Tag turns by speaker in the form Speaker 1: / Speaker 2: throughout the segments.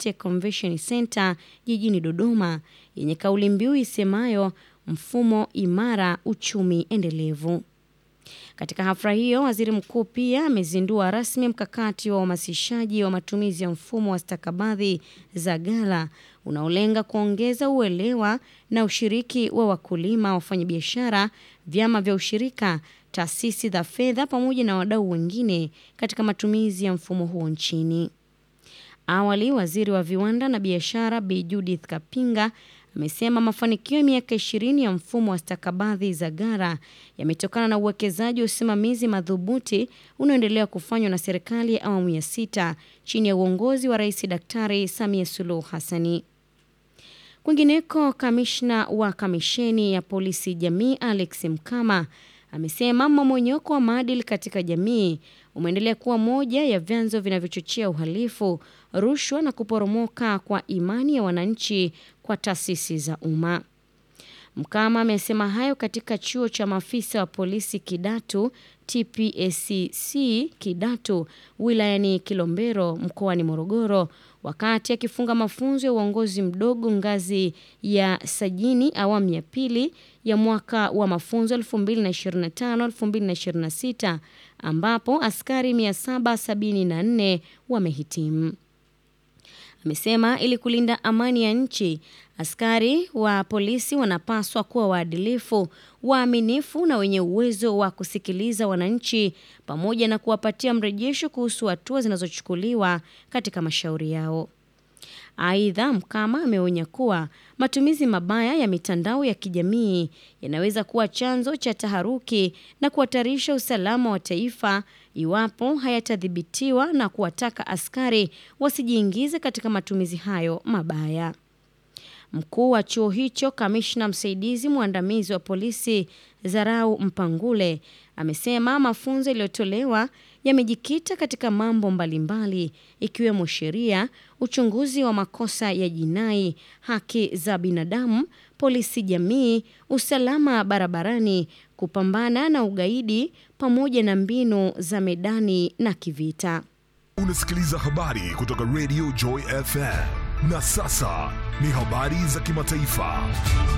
Speaker 1: Kibete Convention Center jijini Dodoma yenye kauli mbiu isemayo mfumo imara, uchumi endelevu. Katika hafla hiyo, waziri mkuu pia amezindua rasmi mkakati wa uhamasishaji wa matumizi ya mfumo wa stakabadhi za ghala unaolenga kuongeza uelewa na ushiriki wa wakulima, wafanyabiashara, vyama vya ushirika, taasisi za fedha pamoja na wadau wengine katika matumizi ya mfumo huo nchini. Awali, waziri wa viwanda na biashara Bi Judith Kapinga amesema mafanikio ya miaka ishirini ya mfumo wa stakabadhi za ghala yametokana na uwekezaji wa usimamizi madhubuti unaoendelea kufanywa na serikali ya awamu ya sita chini ya uongozi wa Rais Daktari Samia Suluhu Hassani. Kwingineko, kamishna wa kamisheni ya polisi jamii Alex Mkama amesema mmomonyoko wa maadili katika jamii umeendelea kuwa moja ya vyanzo vinavyochochea uhalifu, rushwa na kuporomoka kwa imani ya wananchi kwa taasisi za umma. Mkama amesema hayo katika chuo cha maafisa wa polisi Kidatu TPSCC Kidatu wilayani Kilombero mkoani Morogoro wakati akifunga mafunzo ya uongozi mdogo ngazi ya sajini awamu ya pili ya mwaka wa mafunzo 2025-2026 ambapo askari 774 wamehitimu. Amesema ili kulinda amani ya nchi, askari wa polisi wanapaswa kuwa waadilifu, waaminifu na wenye uwezo wa kusikiliza wananchi pamoja na kuwapatia mrejesho kuhusu hatua zinazochukuliwa katika mashauri yao. Aidha, Mkama ameonya kuwa matumizi mabaya ya mitandao ya kijamii yanaweza kuwa chanzo cha taharuki na kuhatarisha usalama wa taifa iwapo hayatadhibitiwa na kuwataka askari wasijiingize katika matumizi hayo mabaya. Mkuu wa chuo hicho, kamishna msaidizi mwandamizi wa polisi Zarau Mpangule, amesema mafunzo yaliyotolewa yamejikita katika mambo mbalimbali ikiwemo sheria, uchunguzi wa makosa ya jinai, haki za binadamu, polisi jamii, usalama barabarani, kupambana na ugaidi pamoja na mbinu za medani na kivita.
Speaker 2: Unasikiliza habari kutoka Radio Joy FM. Na sasa ni habari za kimataifa.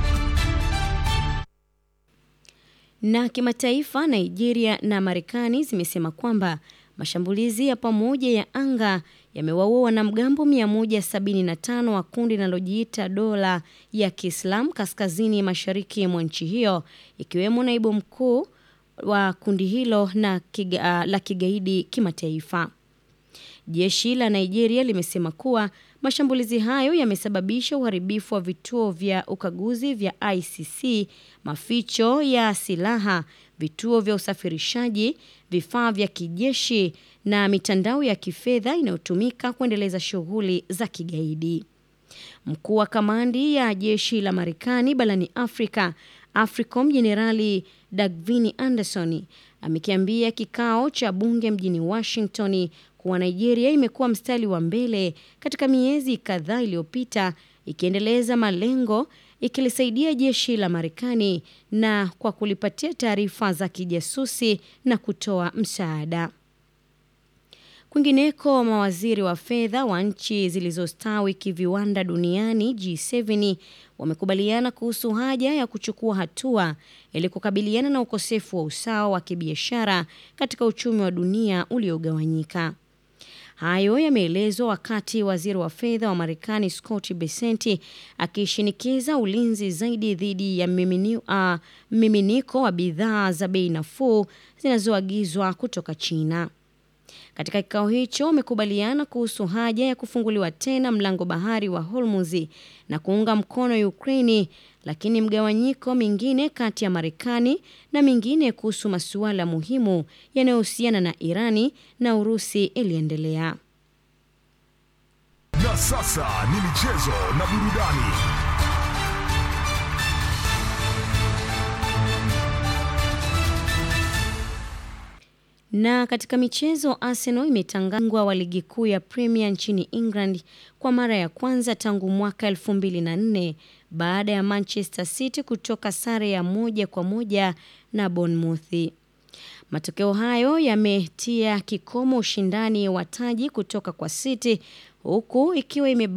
Speaker 1: Na kimataifa, Nigeria na Marekani zimesema kwamba mashambulizi ya pamoja ya anga yamewaua wanamgambo 175 wa kundi linalojiita dola ya Kiislamu kaskazini mashariki mwa nchi hiyo, ikiwemo naibu mkuu wa kundi hilo na kiga, la kigaidi kimataifa. Jeshi la Nigeria limesema kuwa mashambulizi hayo yamesababisha uharibifu wa vituo vya ukaguzi vya ICC, maficho ya silaha, vituo vya usafirishaji, vifaa vya kijeshi na mitandao ya kifedha inayotumika kuendeleza shughuli za kigaidi. Mkuu wa kamandi ya jeshi la Marekani barani Afrika, AFRICOM, Jenerali Dagvini Anderson amekiambia kikao cha bunge mjini Washington kuwa Nigeria imekuwa mstari wa mbele katika miezi kadhaa iliyopita ikiendeleza malengo ikilisaidia jeshi la Marekani na kwa kulipatia taarifa za kijasusi na kutoa msaada. Kwingineko, mawaziri wa fedha wa nchi zilizostawi kiviwanda duniani G7 wamekubaliana kuhusu haja ya kuchukua hatua ili kukabiliana na ukosefu wa usawa wa kibiashara katika uchumi wa dunia uliogawanyika. Hayo yameelezwa wakati waziri wa fedha wa Marekani Scott Bessent akishinikiza ulinzi zaidi dhidi ya mmiminiko uh, wa bidhaa za bei nafuu zinazoagizwa kutoka China. Katika kikao hicho wamekubaliana kuhusu haja ya kufunguliwa tena mlango bahari wa Hormuz na kuunga mkono Ukraini, lakini mgawanyiko mingine kati ya Marekani na mingine kuhusu masuala muhimu yanayohusiana na Irani na Urusi iliendelea.
Speaker 2: Na sasa ni michezo na burudani.
Speaker 1: Na katika michezo, Arsenal imetangazwa wa ligi kuu ya Premier nchini England kwa mara ya kwanza tangu mwaka 2004 baada ya Manchester City kutoka sare ya moja kwa moja na Bournemouth. Matokeo hayo yametia kikomo ushindani wa taji kutoka kwa City huku ikiwa ime